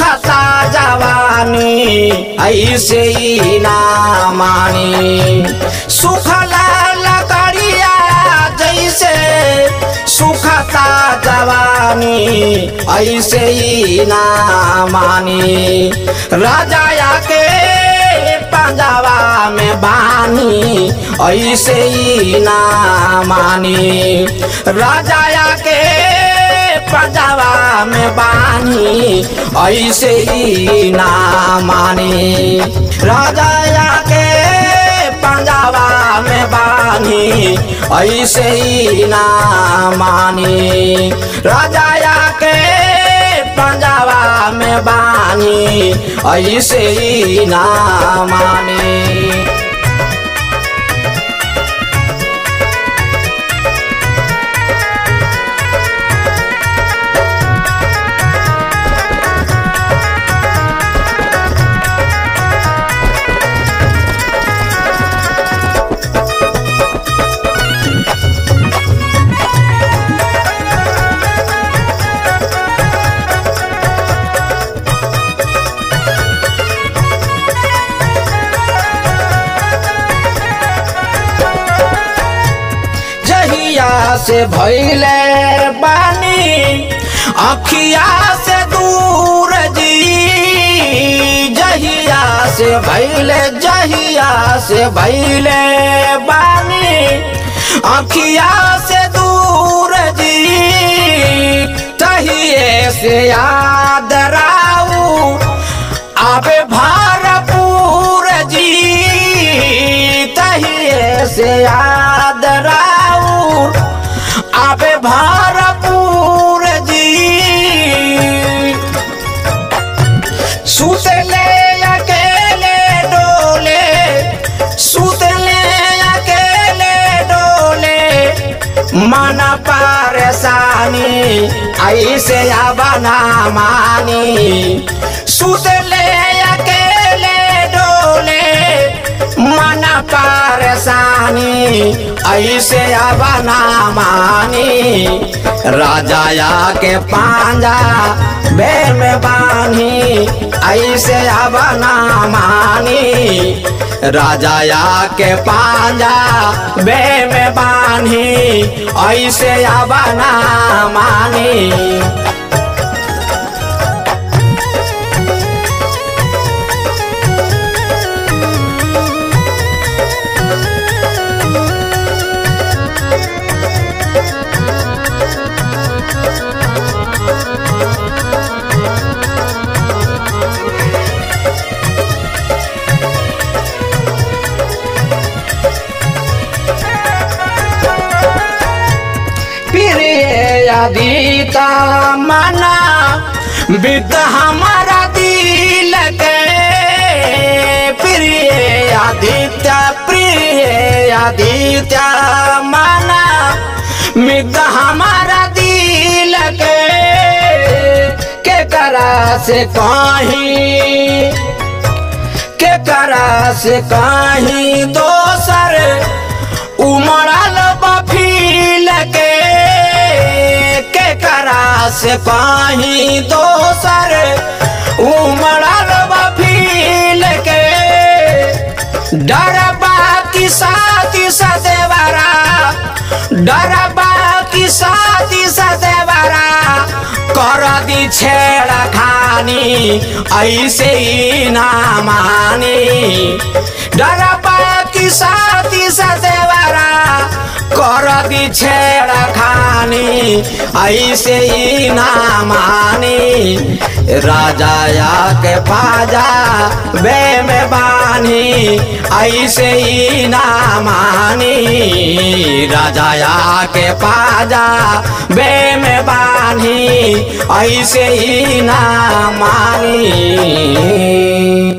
सुखता जवानी ऐसे ही ना मानी सुखला लकड़िया जैसे सुखता जवानी ऐसे ही ना मानी राजा के पंजाबा में बानी ऐसे ही ना मानी राजा के पंजाबा में बानी ऐसे ही ना मानी राजा के पंजाबा में बानी ऐसे ही ना मानी राजा के पंजाबा में बानी ऐसे ही ना मानी जहिया से भैले बानी अखिया से दूर जी जहिया से भैले जहिया से भैले बानी अखिया से दूर जी तहिए से याद राऊ आबे भारपूर जी तहिए से याद राउर आबे भारपूर जी सुतले अकेले डोले सुतले अकेले डोले मन परेशानी ऐसे बना मानी सुतले अकेले डोले मन परेशानी ऐसे बना मानी राजाया के पांजा बे में बानी ऐसे बना मानी राजाया के पांजा बे में बानी ऐसे बना मानी प्रिय अदीता मना विद हमारा दिल के प्रिय आदित्य प्रिय आदित्य मना मिद हमारा दिल के के करा से कहीं के करा से कहीं दोसर उमड़ल बफील के के करा से कहीं दोसर उमड़ल बफील के डरबा की साथी सदेवरा डरबा की साथी सदेवरा कर दी छेड़ा खानी ऐसे ही ना मानी डरबा की साथी सदेवरा कर दी छेड़ा खानी ऐसे ही ना मानी राजाया के पाजा बे में बानी ऐसे ही ना मानी राजाया के पाजा बे में बानी ऐसे ही ना मानी